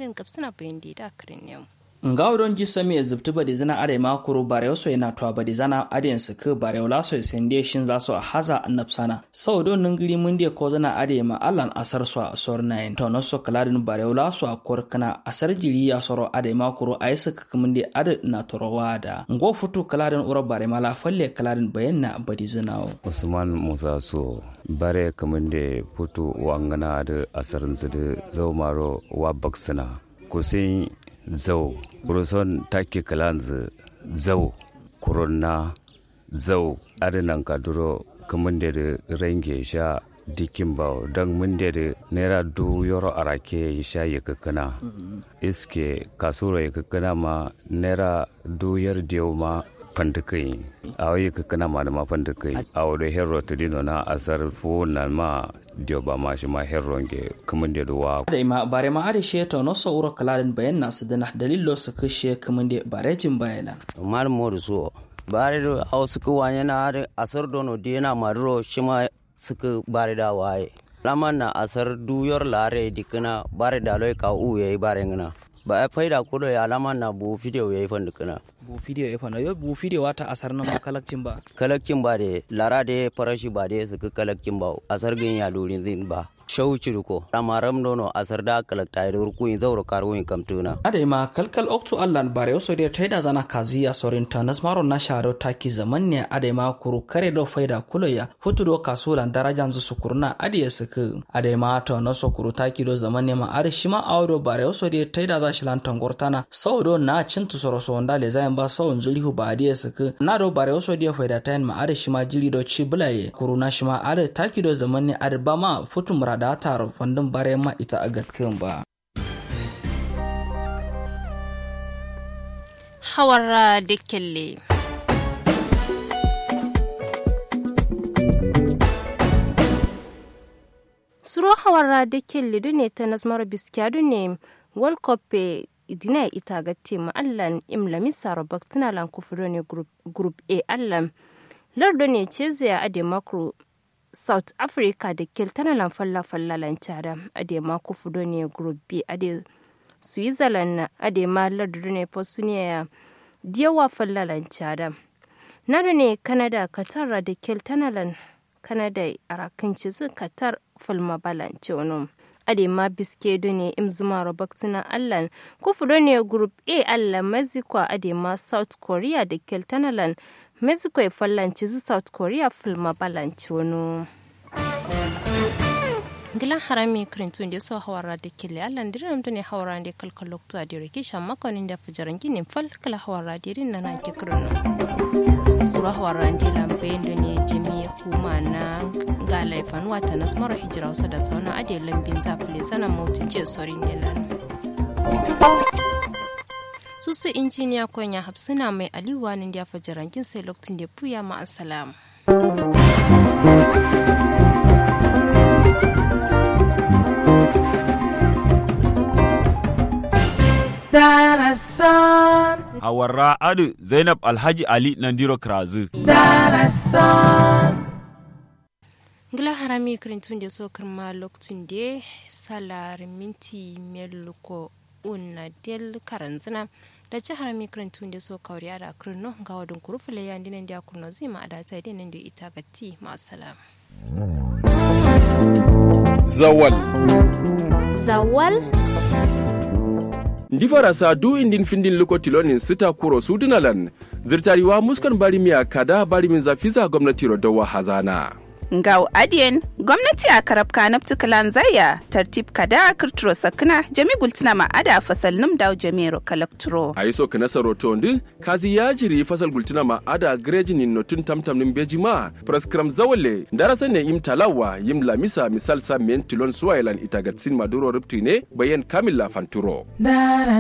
adin kapsina bayan da kirin yau nga don ji sami ya zubti badi zana are makuru bare so yana to badi zana adiyan su ke bare wala so sende shin za su a haza annabsana sau don ningiri mun de ko zana are ma allan asar so a sor nayin to no so kaladin bare wala so a kor kana asar jiri ya soro ade makuru ay su ka mun de ade na torowa da ngo futu kaladin ura bare mala falle kaladin bayan na badi zana usman musa so bare kamun de futu wangana da asarin da zau maro wa baksana kusin zau kuruson take kalanzu zau kurunna zau adinan kaduro kamun da range sha dikin ba don mun da naira du yoro arake ya sha ya kakana iske kasuro ya kakana ma naira du yar diyo ma fantikai a wayi kakana ma da ma fantikai a wadda hero ta dino na asar na ma dio ba ma shi ma herron ge kamun da duwa da ima bare ma ade she to no so uro kaladin bayan na su dana dalilo su kashe kamun da bare jin bayana mal modu so bare do aw suku wanya na ade asar dono dina marro shima suku bare da waye laman na asar duyar lare dikina bare da loy ka u yayi bare ngana ba a faida kudo ya laman na bu video yayi fan dikina bu video ya fana yo bu video wata asar na kalakcin ba kalakcin ba de lara de farashi ba de suka kalakcin ba asar gin ya durin zin ba shau cirko amaram nono asar da kalakta da ruku in zauro karo in kamtuna ade ma kalkal oktu allan bare so de taida zana kaziya sorin tanas maro na sharo taki zaman ne ade ma kuru kare do faida kuloya hutu do kasulan darajan zu sukurna ade ya suku ade ma to no so kuru taki do zaman ne ma are shima awdo bare so de taida za shi lantan gortana saudo na cintu soro so ndale zayan ba sawun zulihu ba ade ya suku na do bare so de faida tayin ma are shima jili do ci bulaye kuru na shima are taki do zaman ne are ba ma futu murada da tara fandin bare ma ita a gatkin ba. Hawara da kelle. Suro hawara da kelle dune ta nazmar biskiya dune World Cup dina ita ga tema allan imlami saro baktina lan kufuro ne group A allan. Lardo ne ce zai ade makro south africa da keltana lan falla falla lan cada ade ma ku fudo ne group b ade switzerland na ade ma lardu ne posuniya diyawa falla lan cada nado ne canada qatar da keltana lan canada arakan cizu qatar falma balance wani ade ma biske do ne im zuma robaktina allan ku fudo ne group a allan mexico ade ma south korea da keltana lan mexico ya fallanci zu south korea filma balanci wani gilan harami kirintun da so hawara da kile allan diram da ne hawara da kalkal lokto a dire kisha makonin da fijaran ginin fal kala hawara dirin na na ke kirino sura hawara da lambe da ne jami huma na ga laifan wata na smara hijira wasu da sauna ade lambin zafile sana mautin ce sori ne lan susu injiniya konya hapsina mai aliwa ne da fajarankin sai lokacin da puya ma assalam Hawarra Adu Zainab Alhaji Ali Nandiro Krazu. Gila harami kirintun da so kirma lokacin da salar minti meluko una del karanzina da ci harami kirintun da so kauri da kirno ga wadun kurufule ya dinan da kurno zai ma adata da nan da ita gatti ma salam. Zawal. Zawal. ndi farasa du indin findin luko tilonin sita kuro sudunalan zirtariwa muskan bari miya kada bari min zafiza gwamnati rodowa hazana Ngau adiyen gwamnati a karab kanab tukalan zaya tartib kada kirturo sakna jami gultina ma ada fasal num daw jamiro kalakturo. a yi so kana saroto ndi kazi ya jiri fasal gultina ma ada greji nin notun tamtam nin beji ma praskram zawale darasa ne im talawa yim lamisa misal sa men tilon suwailan itagatsin maduro rupti ne bayan kamilla fanturo Dara